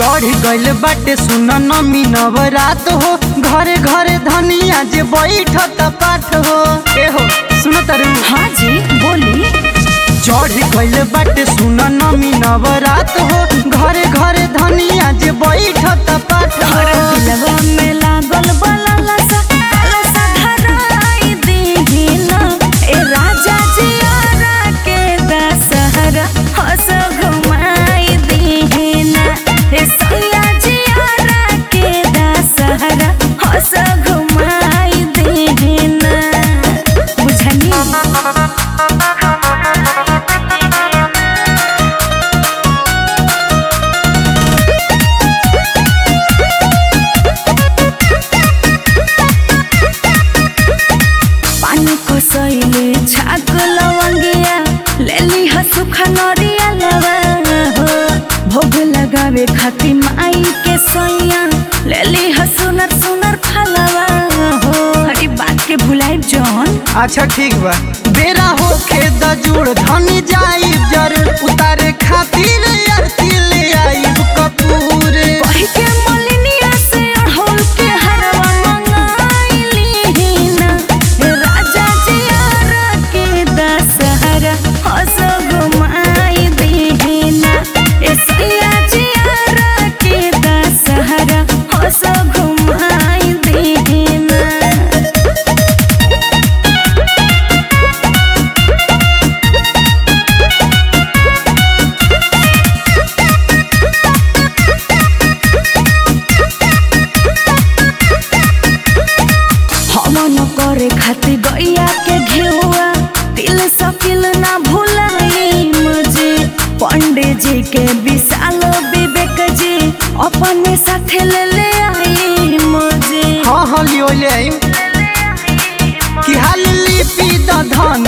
चढ़ गइल बाटे सुन नमी नवरात हो घरे घरे धनिया जे बैठत पाठ हो ए हो सुन तरु हाँ जी बोली चढ़ गइल बाटे सुन नमी नवरात हो घरे घरे धनिया जे बैठत पाठ हो दिलवा में लागल बलला सा काला सा धराई दीहिना ए राजा जी आरा के दशहरा हंस घुमाई दीहिना ए सैया जी आरा के दशहरा हंस घुमाई दीहिना बुझनी पानी को सैले छाक लवंगिया लेली हसुखा नरिया लवा हो भोग लगावे खाती माई के सैया लेली हसुनर सुनर फलवा हो हरी बात के भुलाई जौन अच्छा ठीक बा बेरा होखे द जुड़ धनी जाई जर उतारे खातिर आरती ले आईब कपूर कही के मलिनिया से अढ़ोल के हरवा मंगाइली ना हे राजा जी आरा के दशहरा हंस घुमाई दीना ए सैया जी आरा के दशहरा हंस घुमाई दीना हमन करे खातिर गैया के घेउआ दिल सकिल ना भुलाई मुझे पंडित जी के विशाल विवेक जी अपने साथे ले ले आई मुझे हाँ हाँ लियो ले आईम कि हाल लिपि द धन